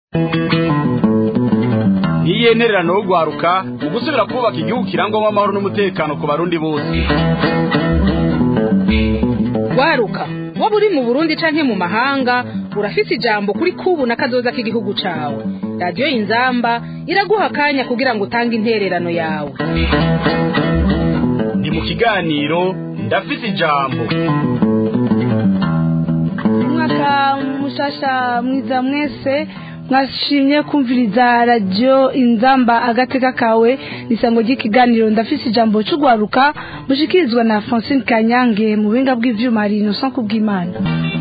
ntiyenererano wo guharuka mu gusubira kubaka igihugu kirangwamo amahoro n'umutekano ku barundi bose waruka waba uri mu burundi canke mu mahanga urafise ijambo kuri kubu na kazoza k'igihugu cawe radiyo inzamba iraguha akanya kugira ngo utange intererano yawe ni mu kiganiro ndafise ijambo umwaka mushasha mwiza mwese mwashimye kumviriza radiyo inzamba agateka kawe isango ry'ikiganiro ndafise ijambo cy'urwaruka mushikirizwa na francine kanyange mu buhinga bw'ivyuma hari innocent kubw'imana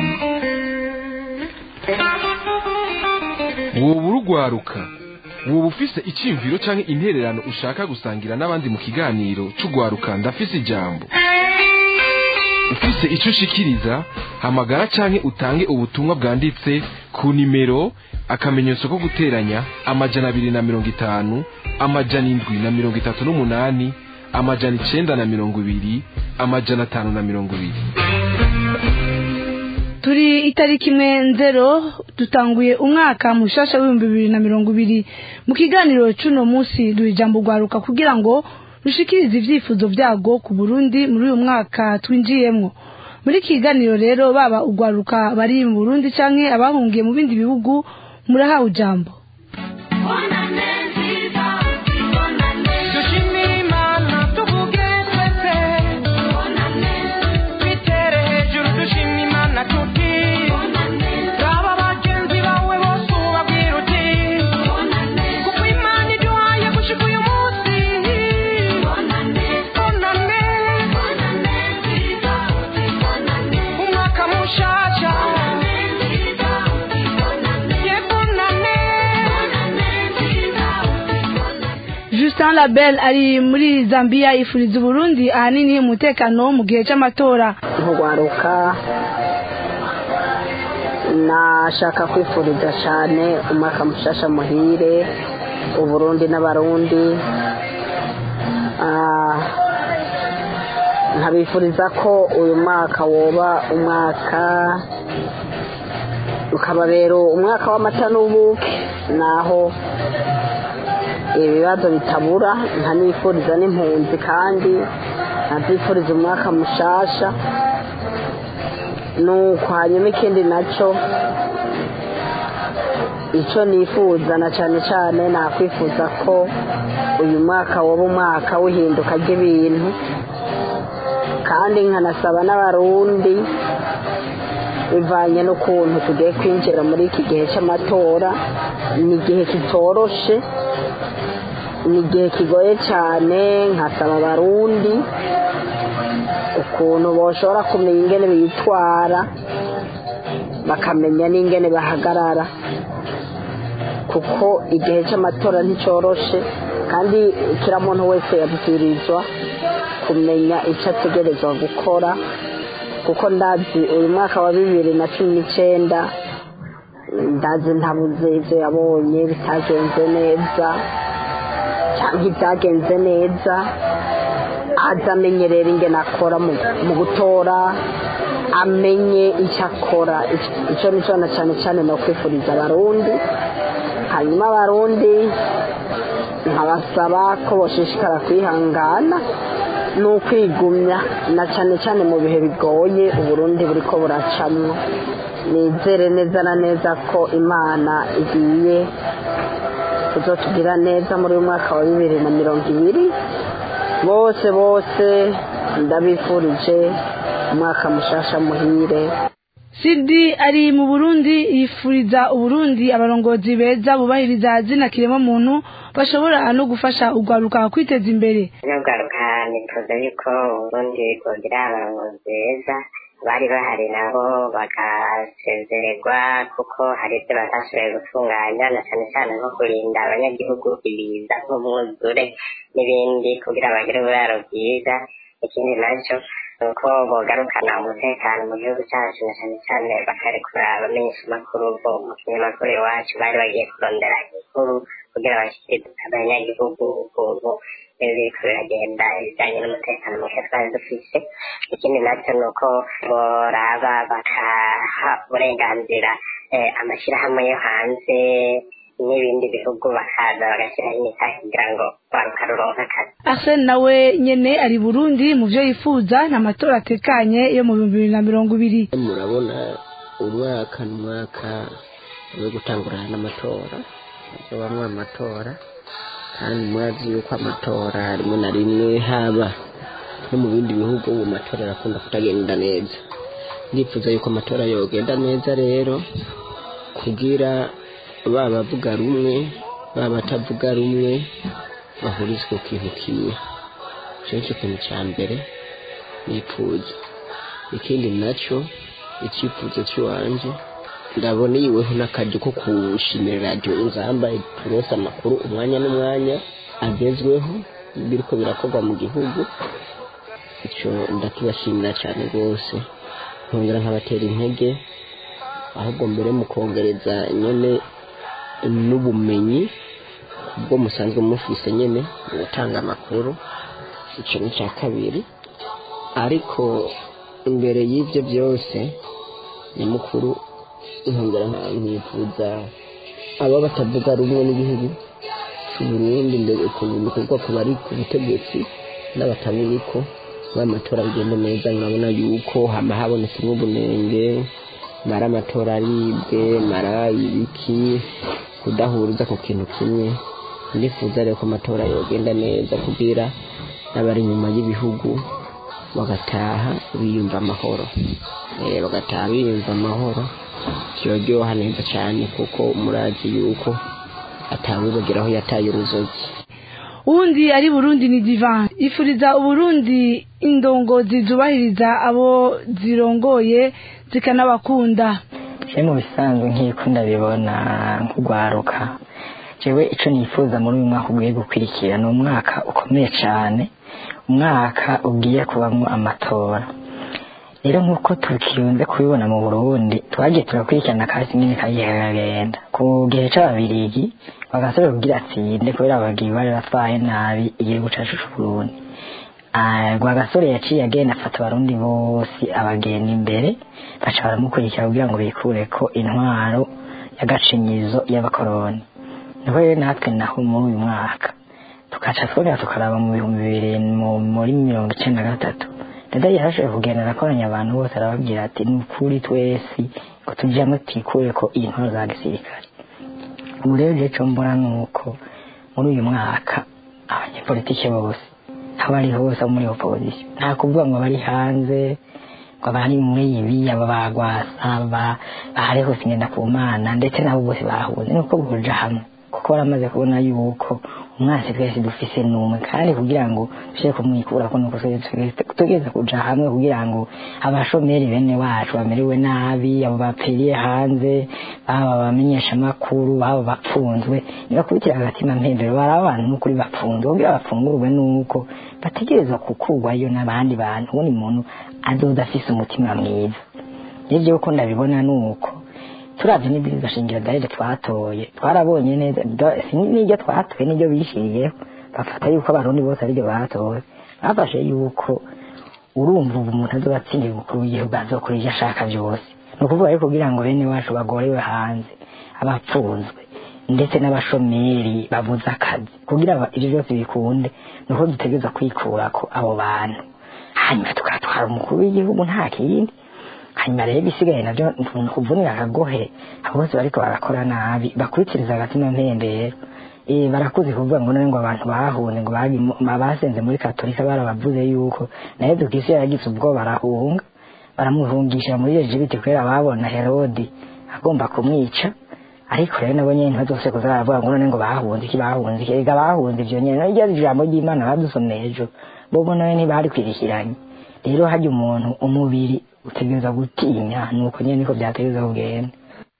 woba urugwaruka woba ufise icyiyumviro cyangwa intererano ushaka gusangira n'abandi mu kiganiro cy'urwaruka ndafise ijambo ufise icyo ushikiriza hamagara cyangwa utange ubutumwa bwanditse ku nimero akamenyetso ko guteranya amajana abiri na mirongo itanu amajana indwi na mirongo itatu n'umunani amajana icenda na mirongo ibiri amajana atanu na mirongo ibiri turi itariki imwe nzero dutanguye umwaka mushasha w'ibihumbi bibiri na mirongo ibiri mu kiganiro cy'uno munsi duha ijambo rwaruka kugira ngo rushikirize ivyifuzo vyago ku burundi muri uyu mwaka twinjiyemwo muri iki kiganiro rero baba urwaruka bari mu burundi canke abahungiye mu bindi bihugu murahawe ijambo Justin Label ari muri Zambia ifuriza Burundi ahanini umutekano mu gihe cy'amatora nkugwaruka nashaka kwifuriza cyane umwaka mushasha muhire uburundi n'abarundi Ah, nkabifuriza ko uyu mwaka woba umwaka ukababera umwaka w'amata n'ubuki naho ibibazo bitabura nkanifuriza n'impunzi kandi nkabyifuriza umwaka mushasha nuko hanyuma ikindi nacyo icyo nifuza na cyane cyane nakwifuza ko uyu mwaka waba umwaka w'ihinduka ry'ibintu kandi nkanasaba n'abarundi bivanye n'ukuntu tugiye kwinjira muri iki gihe cy'amatora ni igihe kitoroshe ni igihe kigoye cyane nkasaba abarundi ukuntu bashobora kumenya ingene bitwara bakamenya n'ingene bahagarara kuko igihe cy'amatora nticyoroshe kandi kira muntu wese yabwirizwa kumenya icyo ategerezwa gukora kuko ndazi uyu mwaka wa bibiri na cumi n'icyenda ndazi ntabuze ibyo yabonye bitagenze neza cyangwa ibyagenze neza aza amenyerera ingene akora mu- mu gutora amenye icyo akora icyo nicyo na cyane cyane ni ukwifuriza abarundi hanyuma abarundi nkabasaba ko bashishikara kwihangana ni ukwigumya na cyane cyane mu bihe bigoye uburundi buri ko buracamwo nizere neza na neza ko imana igiye kuzotugira neza muri uyu mwaka wa bibiri na mirongo ibiri bose bose ndabifurije umwaka mushasha muhire Sidi ari mu Burundi yifuriza Uburundi abarongozi beza bubahiriza zina kirema muntu bashobora no gufasha urwaruka kwiteza imbere n'ubwaruka nifuza yuko uburundi bwogira abarongozi beza bari bahari nabo bagasezererwa kuko hari ibyo batashoboye gutunganya na cyane cyane nko kurinda abanyagihugu ibiza nk'umwuzure n'ibindi kugira bagire uburaro bwiza ikindi nacyo ni uko bogarukana umutekano mu gihugu cyacu na cyane cyane bakarekura abamenyesha amakuru bo mu kinyamakuru iwacu bari bagiye kurondera inkuru kugira bashyikirize abanyagihugu ukuntu biriko biragenda ibijyanye n'umutekano muke twari dufise ikindi nacyo ni uko boraba bakaha uburenganzira eh, amashyirahamwe yo hanze n'ibindi bihugu bakaza bagashyiraho imitahe kugira ngo rwaruka ruronke akazi Arsene nawe nyene ari Burundi mu vyo yifuza n'amatora atekanye yo mu bihumbi bibiri na mirongo ibiri murabona umwaka n'umwaka wo gutangurana n'amatora hazobamwo amatora kandi murazi yuko amatora rimwe na rimwe haba no mu bindi bihugu ubu matora arakunda kutagenda neza ndifuza yuko amatora yogenda neza rero kugira baba bavuga rumwe baba batavuga rumwe bahurizwe ku kintu kimwe icyo nicyo kintu cya mbere nifuza ikindi nacyo icyifuzo cy'iwanjye ndabona yiweho n'akaryo ko kushimira radiyo inzamba turosa amakuru umwanya n'umwanya agezweho biriko birakorwa mu gihugu icyo ndakibashimira cyane rwose nkongera nkabatera intege ahubwo mbere mu kongereza nyine n'ubumenyi ubwo musanzwe mufise nyine mu gutanga amakuru icyo ni icya kabiri ariko imbere y'ibyo byose nyamukuru nkongera nkifuza aba batavuga rumwe n'igihugu cy'uburundi mbere ku bikorwa ku bari ku butegetsi n'abatabiriko amatora bigenda neza nkabona yuko hama habonetsemo ubunenge mara amatora aribwe mara ibiki kudahuriza ku kintu kimwe ndifuza rero ko amatora yogenda neza kugira n'abari inyuma y'ibihugu bagataha biyumva amahoro Eh, bagataha biyumva amahoro kiraryoha neza cyane kuko murazi yuko atawibagiraho yataye uruzogi uwundi ari Burundi ni Divan ifuriza Uburundi indongozi zubahiriza abo zirongoye zikanabakunda je mu bisanzwe nk'uko ndabibona nk'ugwaruka jewe ico nifuza muri uyu mwaka ugiye gukurikira ni umwaka ukomeye cyane umwaka ugiye kubamwo amatora rero nk'uko tukikunze kubibona mu burundi twagiye turakurikirana kasi nyine kagiye kagenda ku gihe c'ababirigi bagasubira kugira atsinde kubera ababirigi bari batwaye nabi igihugu cacu c'uburundi rwagasore yaciye agenda afata abarundi bose abagenda imbere baca baramukurikira kugira ngo bikureko intwaro y'agacinyizo y'abakoroni niho rero natwe naho muri uyu mwaka tugaca twongera tukaraba mu bihumbi bibiri mu- muri mirongo icenda na gatatu dada yarashoboye kugenda arakoranya abantu bose arababwira ati ni ukuri twese ngo tujyamo tikure ko iyi ntwaro za gisirikare ubu rero rero icyo mbona ni uko muri uyu mwaka abanyepolitike bose aho bari hose abo muri opozisiyo nta kuvuga ngo bari hanze ngo bari muri ibi aba bagwasa ba- bahari hose ngenda ku mana ndetse nabo bose bahuze ni uko buja hamwe kuko baramaze kubona yuko umwansi twese dufise n'umwe kandi kugira ngo dushobore kumwikura ko nuko tugeze kuja hamwe kugira ngo abashomeri bene wacu bamerewe nabi abo baperiye hanze baba bamenyesha amakuru baba bapfunzwe nibakubitira agatima mpembero bari abantu n'ukuri bapfunzwe kugira bafungurwe nuko bategerezwa kukurwayo n'abandi bantu ubundi muntu azoza afise umutima mwiza nivyo uko ndabibona nuko turavye n'ibwirizwa shingiro darede twatoye twarabonye neza do- si n'iryo twatoye n'iryo bishiriyeho bafata yuko abarundi bose ariryo batoye bafashe yuko urumva ubu umuntu azoba atsindira umukuru w'igihugu azokora ivyo ashaka vyose ni ukuvuga yuko kugira ngo bene wacu bagorewe hanze abapfunzwe ndetse n'abashomeri babuze akazi kugira ngo ivyo byose bikunde ni uko dutegereza kwikurako abo bantu hanyuma tugatwara umukuru w'igihugu nta kindi hanyuma rero ibisigaye nabyo ni ukuvunira akagohe abo bose bariko barakora nabi bakurikiriza agatima mpembero Eh, barakuze kuvuga ngo none ngo abantu bahunze ngo bagi mu- ma- basenze muri katolika barabavuze yuko na yezu kristo yaragize ubwo barahunga baramuhungisha muri ejibiti kubera babona herodi agomba kumwica ariko rero nabo nyene ntibazose kuza baravuga ngo none ngo bahunze iki bahunze iki ega bahunze ivyo nyene naryo ijambo ry'imana badusomeye ejo bobo nawe ntibari kwirikiranye rero harya umuntu umubiri utegereza gutinya nuko nyene niko vyategereza kugenda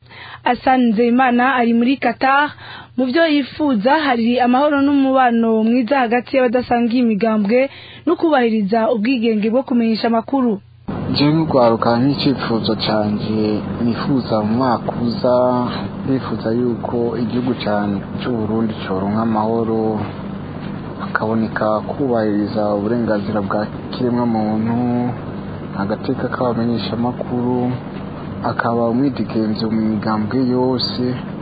asanze imana ari muri Qatar mu byo yifuza hari amahoro n'umubano mwiza hagati y'abadasangiye imigambwe no kubahiriza ubwigenge bwo kumenyesha amakuru jewe nk'urwaruka nk'icyifuzo cyanjye nifuza mu mwaka uza nifuza yuko igihugu cyane cy'uburundi cyoronka amahoro hakaboneka kubahiriza uburenganzira bwa kiremwamuntu agateka k'abamenyeshamakuru akaba umwidigenzo mu migambwe yose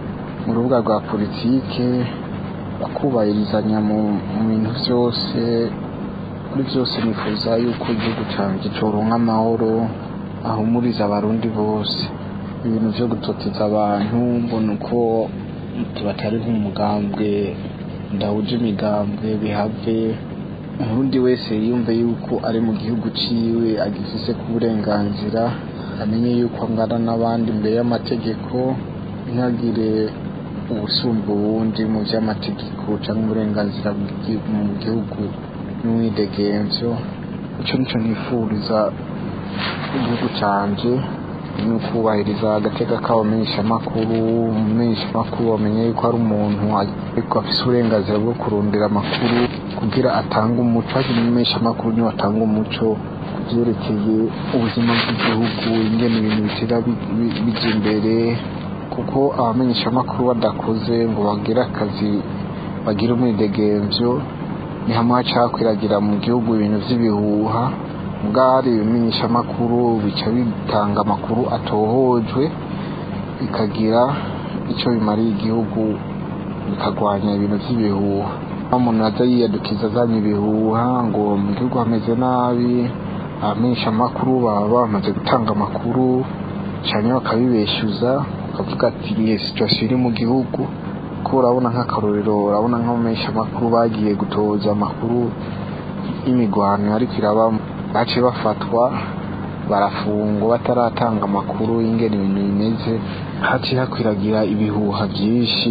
mu rubuga rwa politike bakubahirizanya mu bintu byose muri byose nifuza yuko igihugu cyanjye coronka amahoro ahumuriza abarundi bose ibintu byo gutoteza abantu mbona uko batari nk'umugambwe ndahuje imigambwe bihave umurundi wese yumve yuko ari mu gihugu ciwe agifise ku burenganzira amenye yuko angana n'abandi imbere y'amategeko ntihagire ubusumba ubundi mu by'amategeko cyangwa uburenganzira mu gihugu n'umwidegenzo icyo nicyo nifuriza igihugu cyanjye ni ukubahiriza agateka k'abamenyeshamakuru umumenyeshamakuru bamenye yuko ari umuntu ariko afite uburenganzira bwo kurondera amakuru kugira atange umuco hakiri umumenyeshamakuru niwe atanga umuco ku byerekeye ubuzima bw'igihugu ingene ibintu bitera bijya imbere kuko abamenyeshamakuru badakoze ngo bagire akazi bagire umwidegemvyo ni hamwe haca hakwiragira mu gihugu ibintu by'ibihuha bwari ibimenyeshamakuru bica bitanga amakuru atohojwe bikagira icyo bimariye igihugu bikagwanya ibintu by'ibihuha umuntu aza yiyadukiza azanye ibihuha ngo mu gihugu hameze nabi abamenyeshamakuru baba bamaze gutanga amakuru cyane bakabibeshyuza bakavuga ati niyo situwasiyo iri mu gihugu ko urabona nk'akarorero urabona nk'abamenyeshamakuru bagiye gutoza amakuru y'imigwano ariko irabamo baciye bafatwa barafungwa bataratanga amakuru y'ingene ibintu bimeze haciye hakwiragira ibihuha byinshi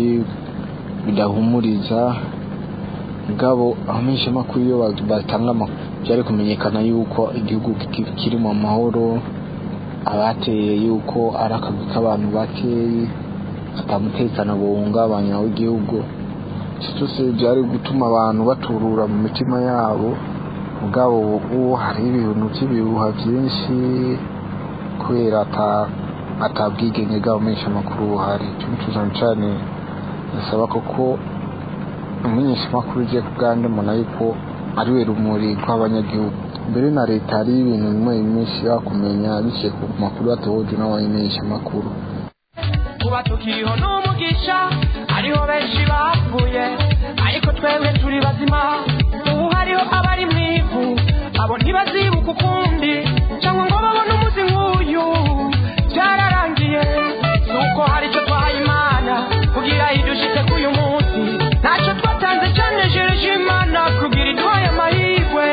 bidahumuriza mugabo abamenyeshamakuru iyo batanga amakuru byari kumenyekana yuko igihugu kiri mu mahoro abateye yuko ari akagwi k'abantu bakeyi atamutekano buhungabanya w'igihugu icyo cyose byari gutuma abantu baturura mu mitima yabo mugabo ubu hari ibintu by'ibihuha byinshi kubera atabwigenge bw'abamenyeshamakuru buhari icyo cyane cyane bisaba koko umumenyeshamakuru ugiye ku bwande mbona yuko ari we rumuri rw'abanyagihugu mbere na leta hari ibintu bimwe bimwe ishobora kumenya biciye ku makuru atohoje n'abamenyeshamakuru kuba tukiriho n'umugisha hariho benshi bapfuye ariko twebwe turi bazima ubu hariho abari mu ivu abo ntibazibuka ukundi cyangwa ngo babone umuzi nk'uyu byararangiye nuko hari icyo twahaye imana kugira idushitse k'uyu munsi ntacyo twatanze cyanejereje imana kugira iduhaye amahirwe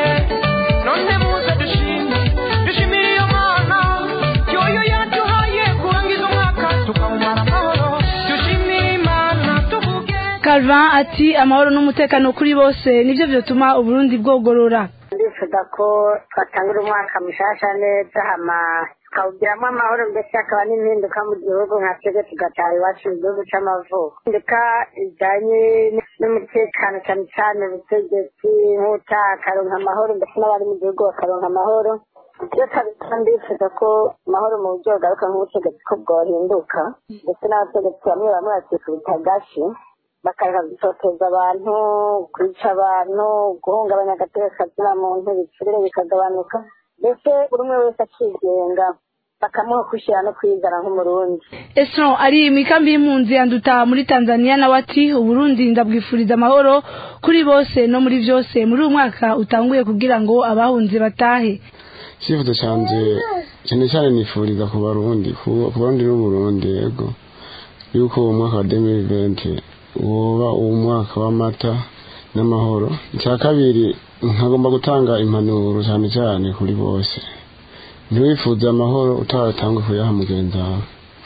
none muze dushime dushimire iyo mana yoyo yaduhaye kurangiza umwaka tukawumara amahoro dushimire imana tuvuge Calvin ati amahoro n'umutekano kuri bose nibyo byatuma uburundi bwogorora ndifuza ko twatangura umwaka mushasha neza hama tukawugiramo amahoro ndetse hakaba n'impinduka mu gihugu nka twebwe tugataha iwacu mu gihugu c'amavuko impinduka ijanye n'umutekano cyane cyane ubutegetsi nk'uta akaronka amahoro ndetse n'abari mu gihugu bakaronka amahoro iyo kabisa ndifuza ko amahoro mu buryo bugaruka nk'ubutegetsi ko bwohinduka ndetse n'abategetsi bamwe bamwe bakikubita agashi bakareka gutoteza abantu kwica abantu guhungabanya agateka muntu ibicurire bikagabanuka ndetse buri umwe wese akigenga bakamuha kwishyira no kwizana nk'umurundi Esron ari mu ikambi y'impunzi yanduta muri Tanzania nawe ati uburundi ndabwifuriza amahoro kuri bose no muri byose muri uyu mwaka utanguye kugira ngo abahunze batahe icyifuzo cyanjye cyane cyane nifuriza ku barundi ku barundi n'uburundi yego yuko uwo mwaka wa demiri venti woba uwo mwaka w'amata n'amahoro icya kabiri nkagomba gutanga impanuro cyane cyane kuri bose ntiwifuze amahoro utaratangwe kuyaha mugenzi wawe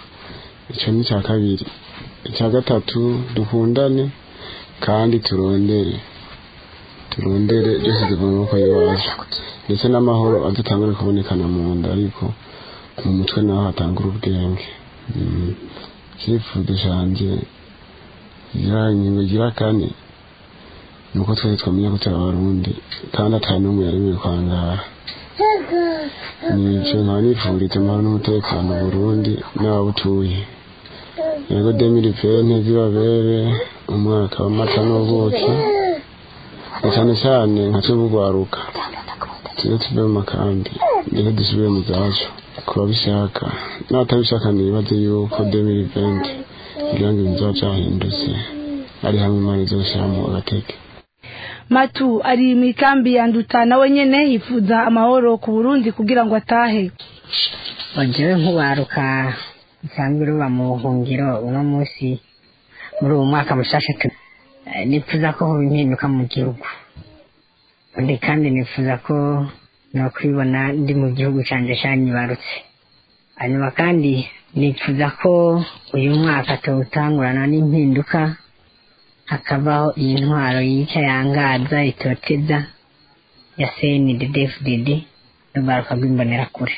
icyo ni icya kabiri icya gatatu dukundane kandi turondere turondere byose tuva mu maboko y'iwacu ndetse n'amahoro adatangure kubonekana mu nda ariko mu mutwe naho hatangura ubwenge icyifuzo cyanjye gira ingingo gira kane ni uko twese twamenya ko turi abarundi kandi atari n'umwe yaremewe kwangara nicyo nkaba nifuriza amahoro n'umutekano burundi n'ababutuye yego demiri pene zibabere umwaka w'amata n'ubuki na cyane cyane nka tubugwaruka tujye tuve mu makambi ndetse dusubire mu zacu ku babishaka n'abatabishaka nibaze yuko demiri venti kugira ngo ibintu bizoba byahindutse ari hamwe imana izoshyiramo agateke matu ari mu ikambi ya nduta nawe nyene yifuza amahoro ku burundi kugira ngo atahe wajewe nk'uwaruka nsanzwe ruba mu buhungiro uno munsi muri uwo mwaka mushasha tu eh, nifuza ko hoba impinduka mu gihugu undi kandi nifuza ko nokwibona ndi mu gihugu canje canyibarutse hanyuma kandi nifuza ko uyu mwaka tuwutangurana n'impinduka hakabaho iyi ntwaro yica yangaza itoteza ya cnddfdd n'urwaruka rw'imbonerakure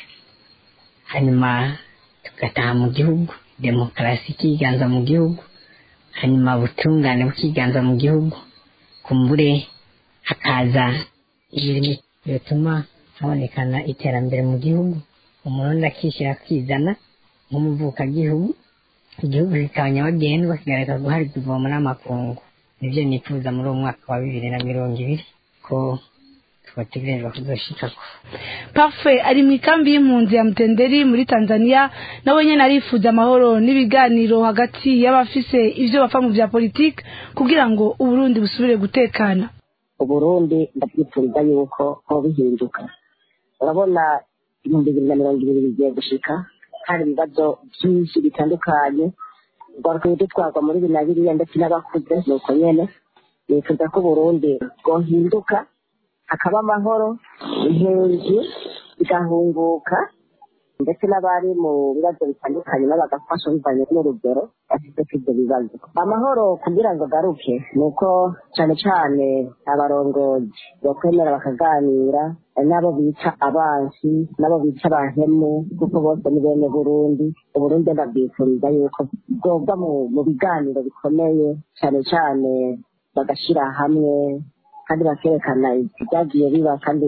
hanyuma tugataha mu gihugu demokarasi ikiganza mu gihugu hanyuma ubutungane bukiganza mu gihugu kumbure hakaza ibintu bituma habonekana iterambere mu gihugu umurundi akishyira akizana nk'umuvukagihugu igihugu kikaba nyabagendwa kigareka guharirwa ivomo n'amakungu nibyo nifuza muri uwo mwaka wa bibiri na mirongo ibiri ko twategerezwa kuzoshikako pafe ari mu ikambi y'impunzi ya mutenderi muri tanzania nawe nyene arifuza amahoro n'ibiganiro hagati y'abafise ivyo bapfa mu vya politiki kugira ngo uburundi busubire gutekana uburundi ndabyifuriza yuko hoba bihinduka urabona ibihumbi bibiri na mirongo ibiri bigiye gushika hari ibibazo byinshi bitandukanye rwaruka dutwarwa muri bibiri na biriya ndetse n'abakuze ni uko nyene nifuza ko uburundi bwohinduka hakaba amahoro impunzi zigahunguka ndetse n'abari mu bibazo bitandukanye nabo bagafasha bivanye n'urugero bafite ibyo bibazo amahoro kugira ngo agaruke ni uko cyane cyane abarongozi bakwemera bakaganira n'abo bica abansi n'abo bica abahemu kuko bose ni bene burundi uburundi ndabwifuriza yuko bwobwa mu biganiro bikomeye cyane cyane bagashyira hamwe kandi bakerekana ibyagiye biba kandi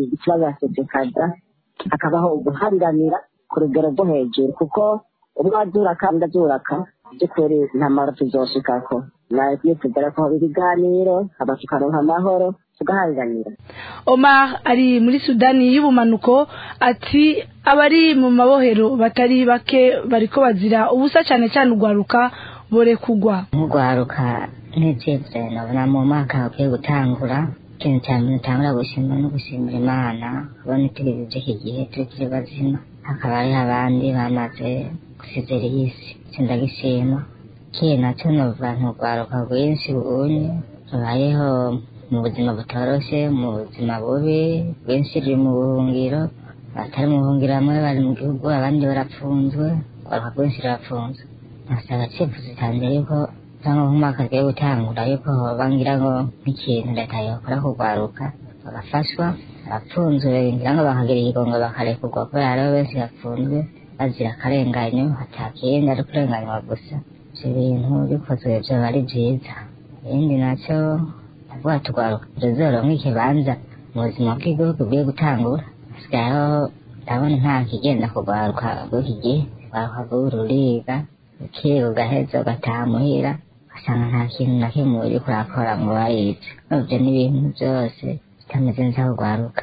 ikibazo hakabaho uguhariranira ku rugero rwo hejuru kuko umwe azuraka undi azuraka by'ukuri nta mahoro tuzoshikako nitugera ko haba ibiganiro haba tukaronka amahoro tugahariranira omar ari muri sudani y'ubumanuko ati abari mu mabohero batari bake bariko bazira ubusa cyane cyane urwaruka bore kugwa nk'urwaruka n'ibyifuzo nabona mu mwaka ukwiye gutangura ikintu cya mbere utangura gushima no gushimira imana kubona turi by'iki gihe turi turi bazima hakaba hariho abandi bamaze gusezera iyi si sindagishima kiye nacyo novuga nturwaruka rwinshi ubunye rubayeho mu buzima butoroshe mu buzima bubi rwinshi ruri mu buhungiro abatari mu buhungiro bamwe bari mu gihugu abandi barapfunzwe urwaruka rwinshi rurapfunzwe nasaba icyifuzo cyanjye yuko cyangwa nk'umwaka agiye gutangura yuko bangira ngo nk'ikintu leta yakora kugwaruka bagafashwa abapfunzwe ngira ngo bakagira ikigongo bakarekurwa kubera hariho benshi bapfunzwe bazira akarenganyo hatakindi ari kurenganywa gusa ibyo bintu bikozwe byaba ari byiza ibindi nacyo ndavuga tugwaruka tuzoronka ikibanza mu buzima bw'igihugu bugiye gutangura hasigayeho ndabona nta kigenda kugwaruka bw'iki gihe ugwaruka bw'uru ruriga ukiga ugaheza ugataha muhira ugasanga nta kintu na kimwe uri kurakora ngo warize nubyo n'ibintu byose bitameze neza kugwaruka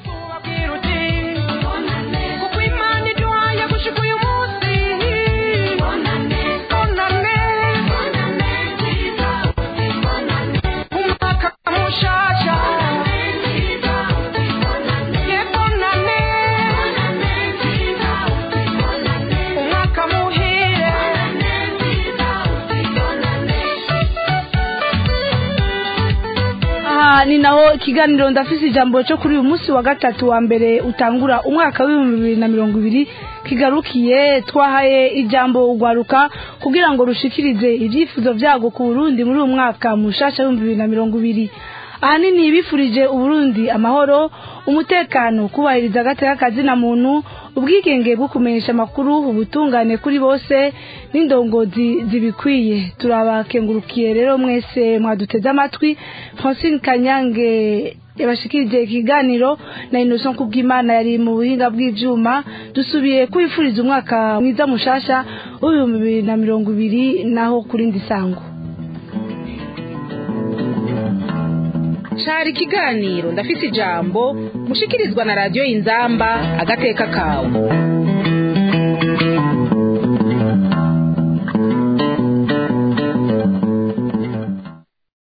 kuko imana iduhaye gushika uyu munsi bonane umwaka mushasha ye bonane umwaka muhire aha ni naho ikiganiro ndafise ijambo cyo kuri uyu munsi wa gatatu wa mbere utangura umwaka w'ibihumbi bibiri na mirongo ibiri kigarukiye twahaye ijambo ugwaruka kugira ngo rushikirize ibyifuzo byago ku burundi muri uyu mwaka mushasha w'ibihumbi bibiri na mirongo ibiri ahanini bifurije uburundi amahoro umutekano kubahiriza agateka kazina muntu ubwigenge bwo kumenyesha amakuru ubutungane kuri bose n'indongozi zibikwiye turabakengurukiye rero mwese mwaduteze amatwi francine kanyange yabashikirije ikiganiro na innocent kubwimana yari mu buhinga bw'ivyuma dusubiye kwifuriza umwaka mwiza mushasha w'ibihumbi bibiri na mirongo ibiri naho kurindi sango cari ikiganiro ndafise ijambo mushikirizwa na radiyo inzamba agateka kawe